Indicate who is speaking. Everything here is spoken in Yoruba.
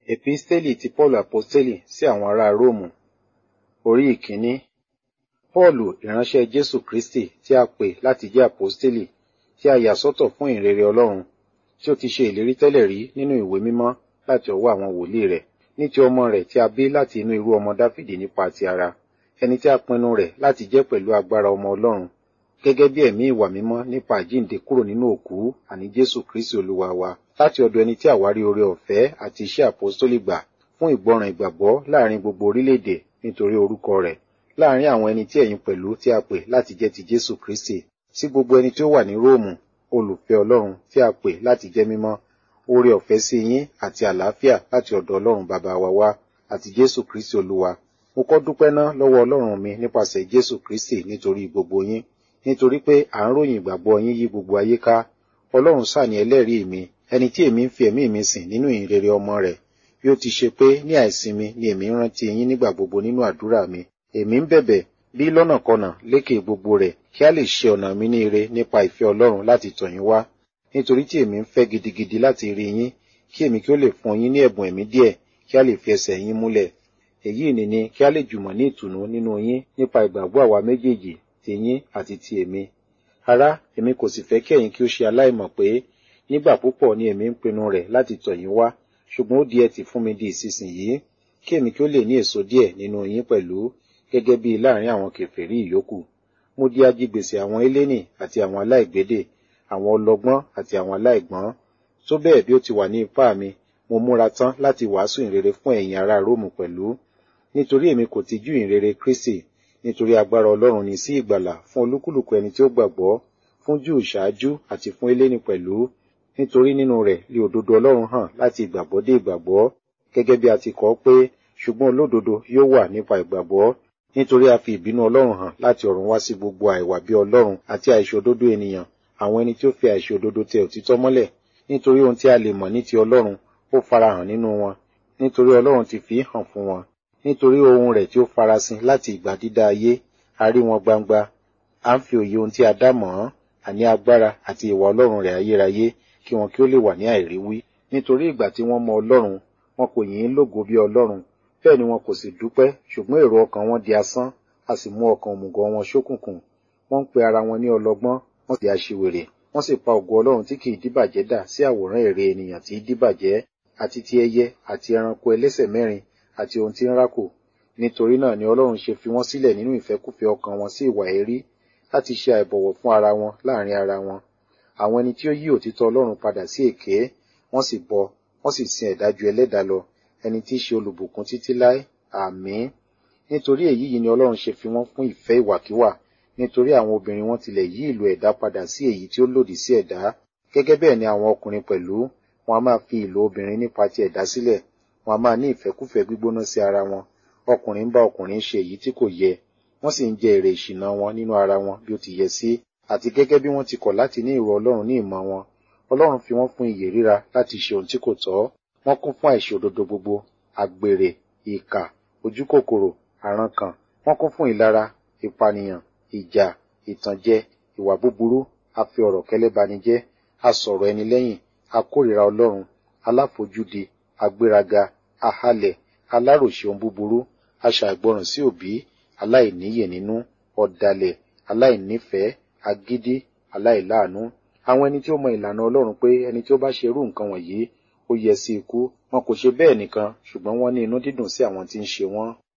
Speaker 1: Episteli ti Paulu Aposteli sí àwọn ará Róòmù Orí ìkíní Pọ́ọ̀lù ìránṣẹ́ Jésù Kristi tí a pè láti jẹ́ Aposteli tí a yà sọ́tọ̀ fún ìrere Ọlọ́run tí ó ti ṣe ìlérí tẹ́lẹ̀ rí nínú ìwé mímọ́ láti ọwọ́ àwọn wòlíì rẹ̀ ní ti ọmọ rẹ̀ tí a bí láti inú irú ọmọ Dáfídì nípa ti ara ẹni tí a pinnu rẹ̀ láti jẹ́ pẹ̀lú agbára ọmọ Ọlọ́run gẹ́gẹ́ bí ẹ̀mí ìwà mímọ́ nípa àjíǹde kúrò nínú òkú àní Jésù Kristi Olúwa wa láti ọ̀dọ̀ ẹni tí àwárí oore ọ̀fẹ́ àti iṣẹ́ àpọ́stólì gbà fún ìgbọràn ìgbàgbọ́ láàrin gbogbo orílẹ̀-èdè nítorí orúkọ rẹ̀ láàrin àwọn ẹni tí ẹ̀yin pẹ̀lú tí a pè láti jẹ́ ti Jésù Kristi sí gbogbo ẹni tí ó wà ní Róòmù olùfẹ́ Ọlọ́run tí a pè láti jẹ́ mímọ́ oore ọ̀fẹ́ sí yín àti àlàáfíà láti ọ̀dọ̀ Ọlọ́run bàbá wa wá àti Jésù Kristi Olúwa mo kọ́ dúpẹ́ ná lọ́wọ́ Ọlọ́run mi nípasẹ̀ Jésù Kristi nítorí gbogbo yín nítorí pé à ń ròyìn ìgbàgbọ́ yín yí gbogbo ayé ká Ọlọ́run sáà ní ẹlẹ́rìí mi ẹni tí èmi ń fi ẹ̀mí mi sìn nínú ìhìnrere ọmọ rẹ̀ bí ó ti ṣe pé ní àìsinmi ni èmi ń rántí yín nígbà gbogbo nínú àdúrà mi èmi ń bẹ̀bẹ̀ bí lọ́nàkọnà lékè gbogbo rẹ̀ kí a lè ṣe ọ̀nà mi ní ire nípa ìfẹ́ Ọlọ́run láti tọ̀ yín wá nítorí tí èmi ń fẹ́ gidigidi láti rí yín kí èmi kí ó lè fún yín ní ẹ̀bùn ẹ̀mí díẹ̀ kí a lè fi ẹsẹ̀ yín múlẹ̀ èyí ni ni kí a lè jùmọ̀ ní ìtùnú nínú yín nípa ìgbàgbọ́ àwa méjèèjì ti yín àti ti èmi ará èmi kò sì fẹ́ kí ẹ̀yin kí ó ṣe aláìmọ̀ pé nígbà púpọ̀ ni èmi ń pinnu rẹ̀ láti tọ̀ yín wá ṣùgbọ́n ó di ẹtì fún mi di ìsinsìnyí kí èmi kí ó lè ní èso díẹ̀ nínú yín pẹ̀lú gẹ́gẹ́ bí láàrin àwọn kèfèrí ìyókù mo di ajigbèsè àwọn eléni àti àwọn aláìgbédè àwọn ọlọ́gbọ́n àti àwọn aláìgbọ́n tó bẹ́ẹ̀ bí ó ti wà ní ipá mi mo múra tán láti wàásù ìrere fún ẹ̀yin ará Róòmù pẹ̀lú nítorí èmi kò tijú ìrere Kristi nítorí agbára Ọlọ́run ní sí ìgbàlà fún olúkúlùkù ẹni tí ó gbàgbọ́ fún Júù ṣáájú àti fún eléni pẹ̀lú nítorí nínú rẹ̀ lé òdodo Ọlọ́run hàn láti ìgbàgbọ́ dé ìgbàgbọ́ gẹ́gẹ́ bí a ti kọ pé ṣùgbọ́n olódodo yóò wà nípa ìgbàgbọ́ nítorí a fi ìbínú Ọlọ́run hàn láti ọ̀run wá sí gbogbo àìwà bí Ọlọ́run àti àìṣòdodo ènìyàn àwọn ẹni tí ó fi àìṣòdodo tẹ òtítọ́ mọ́lẹ̀ nítorí ohun tí a lè mọ̀ ní ti Ọlọ́run ó farahàn nínú wọn nítorí Ọlọ́run ti fi hàn fún wọn nítorí ohun rẹ̀ tí ó farasin láti ìgbà dídá ayé a rí wọn gbangba à ń fi òye ohun tí a dá mọ̀ ọ́n àní agbára àti ìwà Ọlọ́run rẹ̀ ayérayé kí wọn kí ó lè wà ní àìríwí nítorí ìgbà tí wọ́n mọ Ọlọ́run wọn kò yìn ín lógo bí Ọlọ́run bẹ́ẹ̀ ni wọn kò sì dúpẹ́ ṣùgbọ́n èrò ọkàn wọn di asán a sì mú ọkàn òmùgọ̀ wọn ṣókùnkùn wọ́n ń pe ara wọn ní ọlọ́gbọ́n wọ́n sì aṣiwèrè wọ́n sì pa ògo Ọlọ́run tí kìí díbàjẹ́ dà sí àwòrán ère ènìyàn tí í díbàjẹ́ àti ti ẹyẹ àti ẹranko ẹlẹ́sẹ̀ mẹ́rin àti ohun tí ń rákò nítorí náà ni Ọlọ́run ṣe fi wọ́n sílẹ̀ nínú ìfẹ́kúfẹ̀ẹ́ ọkàn wọn sí ìwà èérí láti ṣe àìbọ̀wọ̀ fún ara wọn láàrin ara wọn àwọn ẹni tí ó yí òtítọ́ Ọlọ́run padà sí èké wọ́n sì bọ wọ́n sì sin ẹ̀dá ju ẹlẹ́dàá lọ ẹni tí í ṣe olùbùkún títí láé àmín nítorí èyí yìí ni Ọlọ́run ṣe fi wọ́n fún ìfẹ́ ìwàkiwà nítorí àwọn obìnrin wọn tilẹ̀ yí ìlò ẹ̀dá padà sí èyí tí ó lòdì sí ẹ̀dá gẹ́gẹ́ bẹ́ẹ̀ ni àwọn ọkùnrin pẹ̀lú wọn a máa fi ìlò obìnrin nípa ti ẹ̀dá sílẹ̀ wọn a máa ní ìfẹ́kúfẹ̀ẹ́ gbígbóná sí ara wọn ọkùnrin ń bá ọkùnrin ṣe èyí tí kò yẹ wọ́n sì ń jẹ èrè ìṣìnà wọn nínú ara wọn bí ó ti yẹ sí àti gẹ́gẹ́ bí wọ́n ti kọ̀ láti ní ìrò Ọlọ́run ní ìmọ̀ wọn Ọlọ́run fi wọ́n fún ìyè ríra láti ṣe ohun tí kò tọ́ wọ́n kún fún àìṣòdodo gbogbo àgbèrè ìkà ojúkòkòrò àrankàn wọ́n kún fún ìlara ìpànìyàn ìjà ìtànjẹ ìwà búburú a fi ọ̀rọ̀ kẹ́lẹ́ bani jẹ́ a sọ̀rọ̀ ẹni lẹ́yìn a kórìíra Ọlọ́run aláfojúdi agbéraga ahalẹ̀ aláròṣe ohun búburú aṣàìgbọràn sí òbí aláìníyè nínú ọ̀dàlẹ̀ aláìnífẹ̀ẹ́ agídí aláìláàánú àwọn ẹni tí ó mọ ìlànà Ọlọ́run pé ẹni tí ó bá ṣe irú nǹkan wọ̀nyí ó yẹ sí ikú wọn kò ṣe bẹ́ẹ̀ nìkan ṣùgbọ́n wọ́n ní inú dídùn sí àwọn tí ń ṣe wọ́n